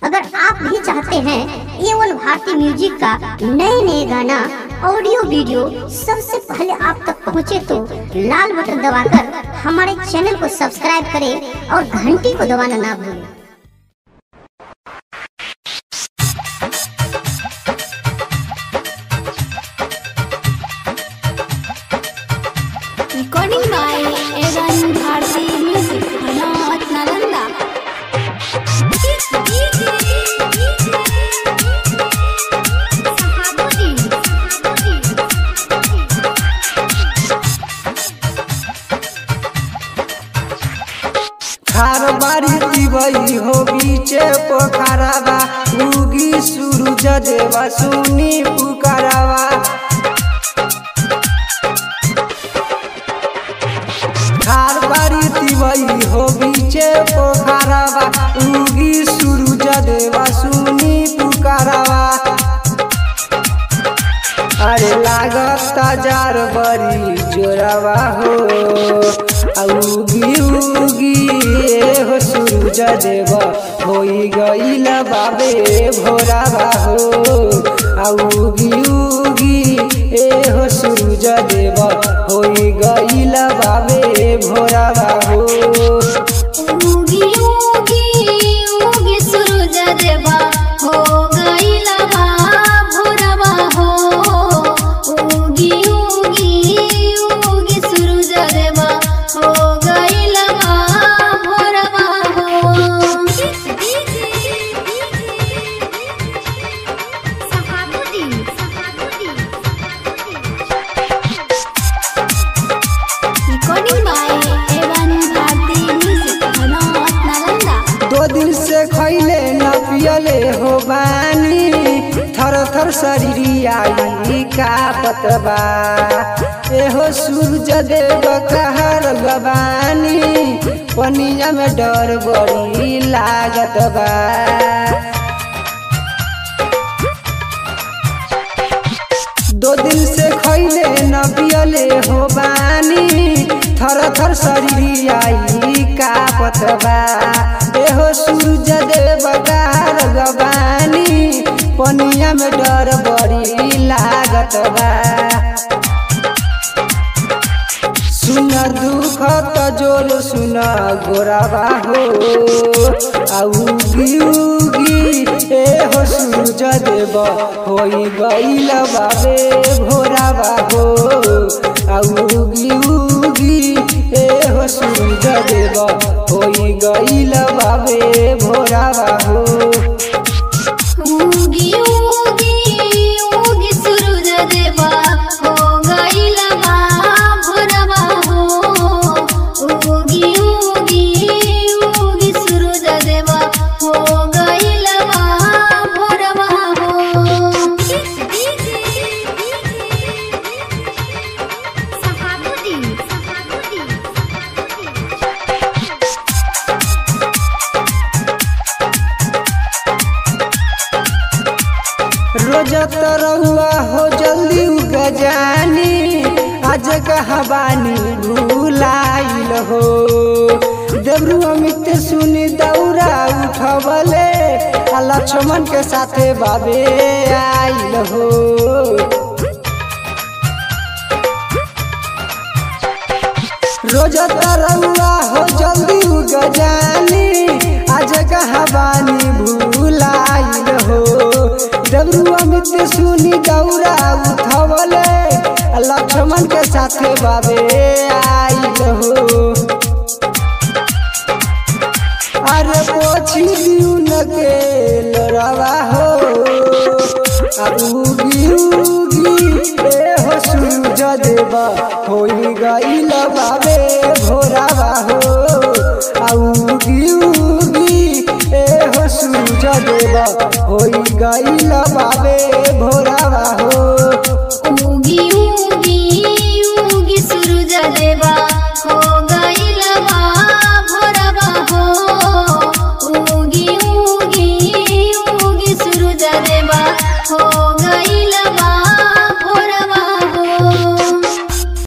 अगर आप भी चाहते हैं ए वन भारती म्यूजिक का नए नए गाना ऑडियो वीडियो सबसे पहले आप तक पहुंचे तो लाल बटन दबाकर हमारे चैनल को सब्सक्राइब करें और घंटी को दबाना ना भूलें Recording by Evan Bharti Music, Hanaut Nalanda. खार बारी दिवई हो बीचे पोखरावा उगी सूरज देवा सुनी पुकारावा खार बारी दिवई हो बीचे पोखरावा उगी सूरज देवा सुनी पुकारावा अरे लागत जार बरी जोरावा हो उगी उगी ए हो सूरज देव होई गईल बाबे भोरावा हो उगी उगी ए हो सूरज देव होई गईल बाबे भोरावा हो उगी उगी उगी सूरज देवा हो गईला बा भोरवा हो उगी उगी उगी सूरज देवा हो गईला बा भोरवा हो Shahabuddin Recording by Evan Bharti Music, Hanaut Nalanda. दो दिन से खैले न पियले हो बानी थर थर शरीरियाई का पतबा एहो सूरज देव कहर गबानी पनिया में डर बड़ी लागत बा दो दिन से खैले न पियले हो बानी थर थर शरीरियाई का पतबा एहो सूरज देव गार गबानी पनिया में डर बड़ी लागत बा सुन दुख त जोर सुन गोराबा हो औगी उगी ए हो सूरज देव होई गईल बाबे भोराबा हो औगी उगी ए हो सूरज देव होई गईल बाबे भोराबा हो उगी उगी उगी सूरज देवा हो गईला बा भोरवा हो उगी उगी उगी सूरज देवा हो गईला बा भोरवा हो सहाबुद्दीन रोज तरहुआ हो जल्दी उग जानी आज कहाबानी भूलाइल हो देवरू अमित सुनी दौरा उठबले आ लक्ष्मण के साथे बाबे आइल हो रोज तरहुआ हो जल्दी उग जानी आज कहाबानी भूलाइल हो डबरू अमित सुनी दौरा उठवले लक्ष्मण के साथे बाबे आइल हो अरे पोछी दिउन के लड़वा हो अब उगी उगी ए हो सूरज देवा होई गईल बाबे